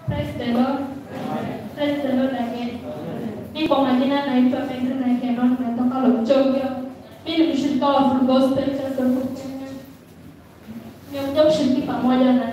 Praise the Lord. Praise the Lord again. Mimi kwa majina naitwa Pedrina Kenon natoka Lopchogio. Mimi ni mshirika wa Full Gospel Church of Kenya. Nimekuja kushiriki pamoja na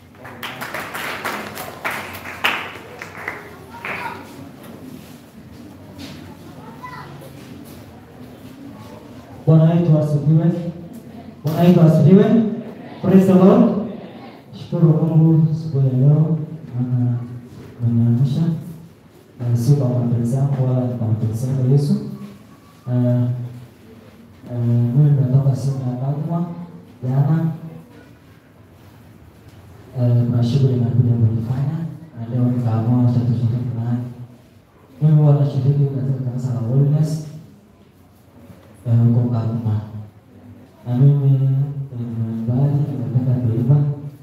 Bwana wetu asifiwe. Bwana wetu asifiwe. Praise the Lord. Shukuru Mungu siku ya leo maana ameniamsha. Na si kwa mapenzi yangu wala kwa mapenzi yake Yesu. Eh, eh, mimi nimetoka simu ya Bagma jana. Eh, kuna shughuli nimekuja kulifanya na leo nikaamua acha tushiriki naye. Mimi huwa nashiriki katika kanisa la Holiness eh, huko Bagma. Na mimi ni mwimbaji, nimependa kuimba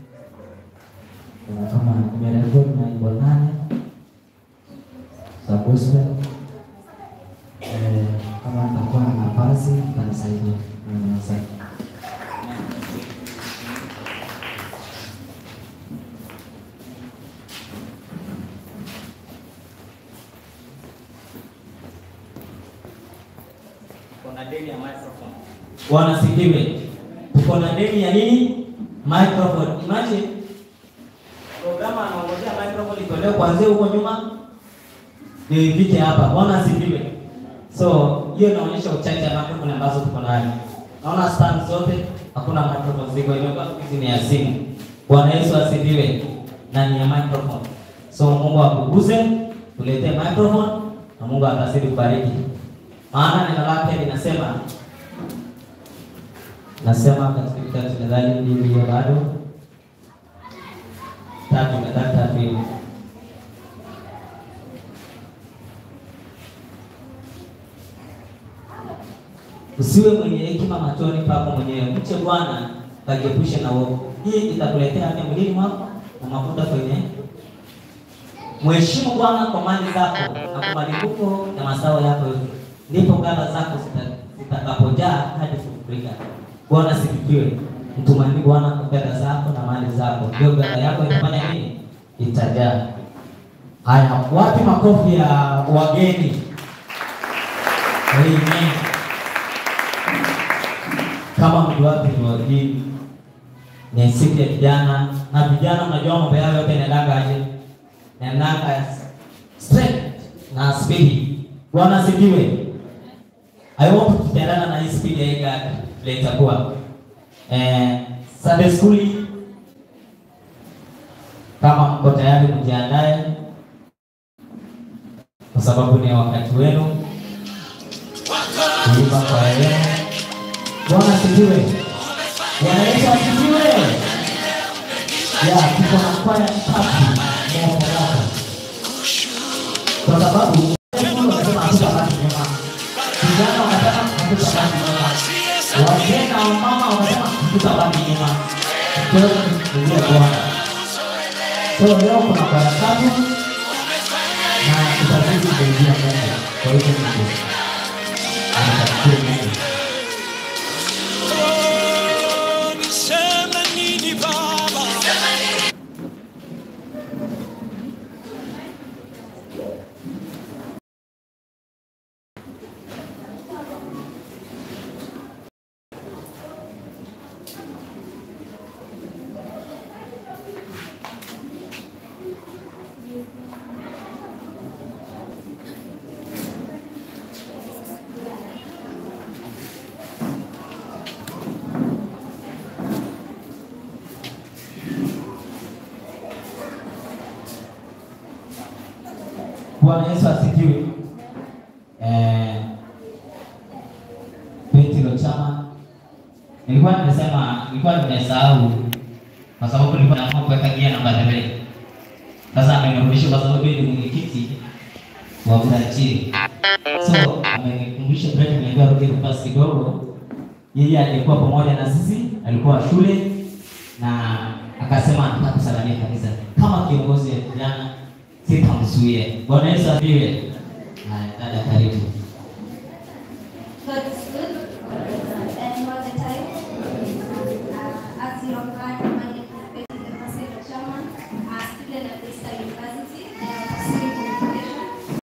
Eh, kama nimerekodi na nyimbo nane za gospel. Eh, kama nitakuwa na nafasi kanisaidia. Mm, Asante. Kuna deni ya microphone. Bwana sifiwe. Tuko na deni ya nini? Microphone. Imagine programa anaongozea microphone itolewe kuanzia huko nyuma ndio ifike hapa. Bwana sifiwe. So hiyo inaonyesha uchache wa microphone ambazo tuko nayo. Naona stand zote hakuna microphone ziko, imekuwa hizi ni ya simu. Bwana Yesu asifiwe. Na ni ya microphone. So Mungu akuguse, tuletee microphone na Mungu atazidi kubariki. Maana neno lake linasema nasema katika kitabu cha Methali mbili hiyo bado tatu Methali tatu hiyo usiwe mwenye hekima machoni pako mwenyewe, mche Bwana kajiepushe na uovu. Hii itakuletea afya mwilini mwako na mafuta kwenye Mheshimu Bwana kwa mali zako na kwa malimbuko ya mazao yako yote, ndipo ghala zako zita- zitakapojaa hadi kufurika. Bwana sifiwe. Mtumaini Bwana kwa fedha zako na mali zako, ndio ghala yako itafanya nini? Itajaa. Haya, wapi makofi ya wageni? Amen. Kama mtu wapi ni wageni, ni siku ya vijana, na vijana mnajua mambo yao yote yanaendaga aje? Yanaendaga straight na speed. Bwana asifiwe. I want tutaendana na hii speed ya hii gari vile itakuwa. Eh, Sunday school kama mko tayari mjiandae, kwa sababu ni wakati wenu kuimba kwa yeye. Bwana asifiwe. Bwana Yesu asifiwe. Ya, tuko na kwaya tatu moja hapa. Kwa sababu Mungu anasema hatutabaki nyuma. Vijana wanasema hatutabaki nyuma. Wazee na wamama wanasema hatutabaki nyuma. Kwa hiyo tukulie Bwana. Kwa hiyo leo kuna kwaya tatu na tutazidi kuingia Mungu. Kwa hiyo Mungu anatakia Mungu. Niseme nini Baba? Bwana Yesu asifiwe. Eh, Petro Chama, nilikuwa nimesema, nilikuwa nimesahau kwa sababu nilikuwa naamua kuweka gia namba mbele. Sasa amenirudisha kwa sababu yeye ni mwenyekiti wa Udachiri. So amenikumbusha break, nimeambiwa rudi nafasi kidogo. Yeye alikuwa pamoja na sisi, alikuwa shule na akasema anataka kusalamia kanisa kama kiongozi wa vijana sitamzuie. Bwana Yesu asifiwe.